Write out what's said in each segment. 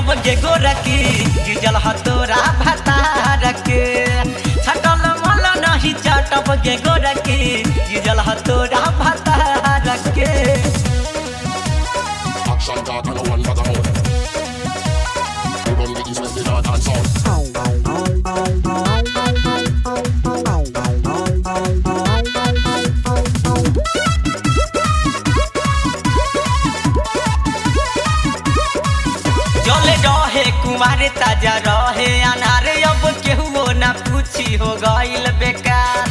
चाटब गे गोरकी गिजल हतोरा भतार के छटल मल नहीं चाटब गे गोरकी गिजल हतोरा भतार के Action talk and no one bag a mouth. We run the east, west, the north and south. जले रहे कुमार ताजा रहे अनारे अब केहू ना पूछी हो गइल बेकार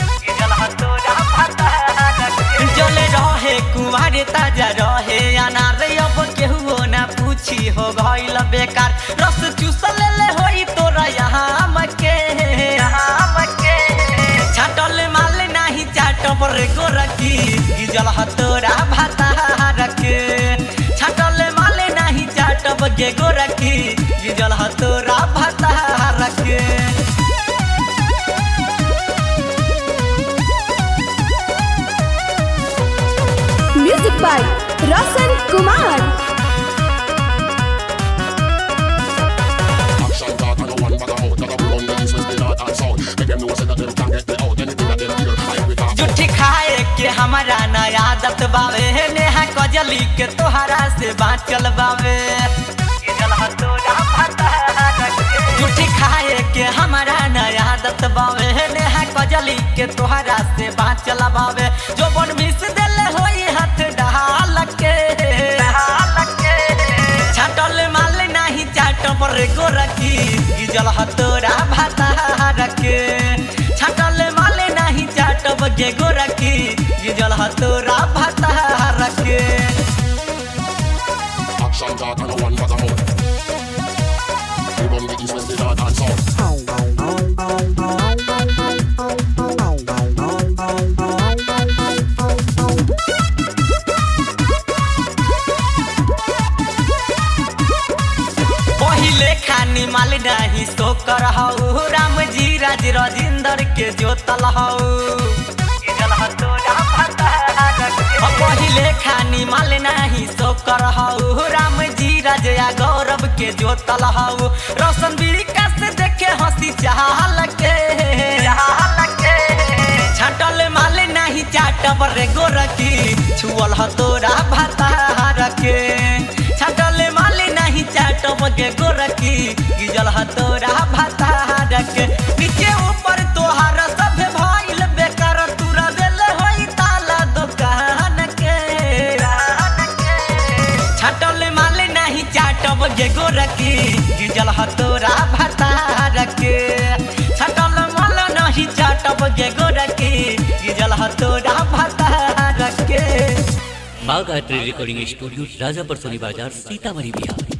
जले रहे कुमार ताजा रहे अनारे अब केहू ना पूछी हो गइल बेकार रस चूस ले ले होई तोरा यहाँ मके छाटल माल नाही चाटब रे गोरकी गिजल हतोरा भाता रखे छाटल माल नाही चाटब गे गोरकी गिजल हतोरा भाता रखे music by Roshan Kumar Action talk and no one bag a mouth. Gotta we run the east, west, the north and south. Make them know say that them can't get me out. Anything that them hear, I will talk. जुठी खाए के हमारा नया आदत बावे नेहा कजली के तोहरा से बाँचल बावे जुठी खाए के हमारा नया आदत बावे नेहा कजली के तोहरा से बाँचल बावे जो बन मिस देले होई हाथ डाल के छाटल माल नाही चाटब रे गोरकी गिजल हतोरा भाता रखे छाटल माल नाही चाटब गे गोरकी गिजल हतोरा भाता रखे Action talk and no one bag a mouth. We run the east, west, the north and south. पहिले खानी माल नाही सो कर हऊ राम जी राज राजेंद्र के जोतल हऊ पहिले खानी माल नाही सो कर हऊ राम जी राज या गौरव के जोतल हऊ रोशन बीड़िका से देखे हंसी चाहल के छाटल माल नाही चाटब रे गोरकी छुअल हतोरा भाता रखे छाटल माल नाही चाटब गे गोरकी गिजल हतोरा भाता रखे नीचे ऊपर तोहार सब भइल बेकार तुरा देले होई ताला दुकान के छाटल माल नाही चाटब गे गोरकी गिजल हतोरा भाता रखे छाटल माल नहीं चाटब गे गोरकी गिजल हतोरा भाता रखे बाग आर्ट रिकॉर्डिंग स्टूडियो राजापर सोनी बाजार सीतामढ़ी बिहार